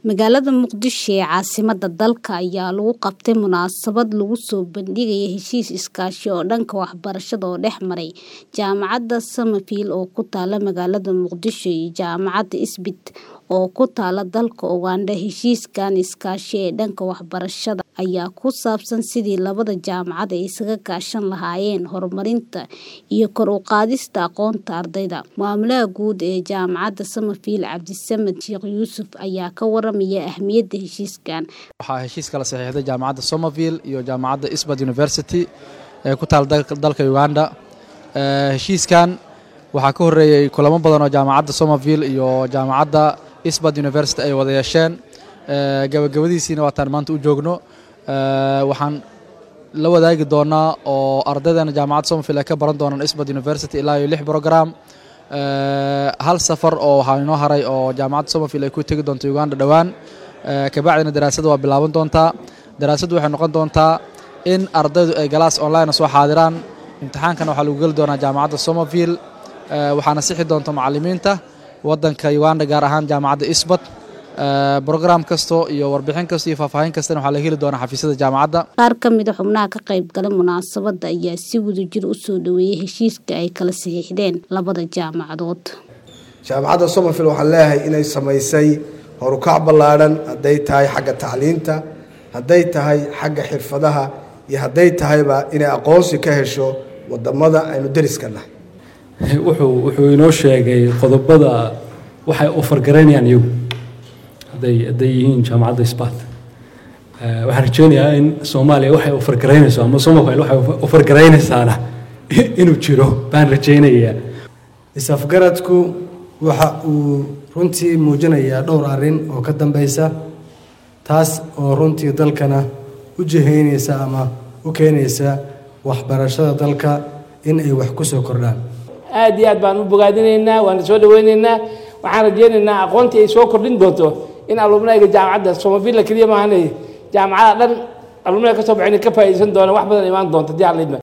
Magaalada Muqdisho ee caasimadda dalka ayaa lagu qabtay munaasabad lagu soo bandhigayay heshiis iskaashi oo dhanka waxbarashada oo dhex maray Jaamacadda Summerfield oo ku taalla magaalada Muqdisho iyo Jaamacadda Eastbit oo ku taalla dalka Uganda. Heshiiskan iskaashi ee dhanka waxbarashada ayaa ku saabsan sidii labada jaamacadood ay isaga kaashan lahaayeen horumarinta iyo kor u qaadista aqoonta ardayda. Maamulaha guud ee Jaamacadda Summerfield, Cabdisamed Sheekh Yuusuf, ayaa ka waramaya ahmiyadda heshiiskan. Waxaa heshiis kala saxiixday Jaamacadda Summerfield iyo Jaamacadda Eastbit University ee ku taalla dalka Uganda. Heshiiskan waxaa ka horeeyay kulamo badan oo Jaamacadda Summerfield iyo Jaamacadda Eastbit University ay wada yeesheen. Gabagabadiisiina waataan maanta u joogno. Waxaan la wadaagi doonaa oo ardaydeena Jaamacadda Summerfield ay ka baran doonaan Eastbit University ilaa iyo lix program. Hal safar oo waxaa inoo haray oo Jaamacadda Summerfield ay ku tegi doonto Uganda dhowaan. Kabacdina daraasadda waa bilaaban doontaa. Daraasaddu waxay noqon doontaa in ardaydu ay galaas online soo xaadiraan. Imtixaankana waxaa lagu geli doonaa Jaamacadda Summerfield. Waxaana sixi doonta macallimiinta waddanka Uganda gaar ahaan Jaamacadda Eastbit. Program kasto iyo warbixin kasta iyo faahfaahin kastana waxaa laga heli doonaa xafiisyada jaamacadda. Qaar ka mid ah xubnaha ka qayb galay munaasabadda ayaa si wadajir u soo dhaweeyay heshiiska ay kala saxiixdeen labada jaamacadood. Jaamacadda Summerfield waxaan leeyahay inay samaysay horukac ballaadhan hadday tahay xagga tacliinta, hadday tahay xagga xirfadaha iyo hadday tahayba inay aqoonsi ka hesho wadamada aynu deriska nahay. wuxuu wuxuu inoo sheegay qodobada waxay ofargaraynayaan iyagu hadday hadday yihiin jaamacadda isbaat waxaan rajeynayaa in soomaaliya waxay ofargaraynayso ama somafil waxay ofargaraynaysaana inuu jiro baan rajeynayaa is-afgaradku waxa uu runtii muujinayaa dhowr arrin oo ka dambeysa taas oo runtii dalkana u jihaynaysa ama u keenaysa waxbarashada dalka in ay wax ku soo kordhaan aad iyo aad baan u bogaadinaynaa waana soo dhaweynaynaa waxaan rajeynaynaa aqoontii ay soo kordhin doonto in alumnayga jaamacadda somavilla keliya maahanay jaamacada dhan alumnayga ka soo baxin ka faa'iidaysan doona wax badan imaan doonta diyaar lidma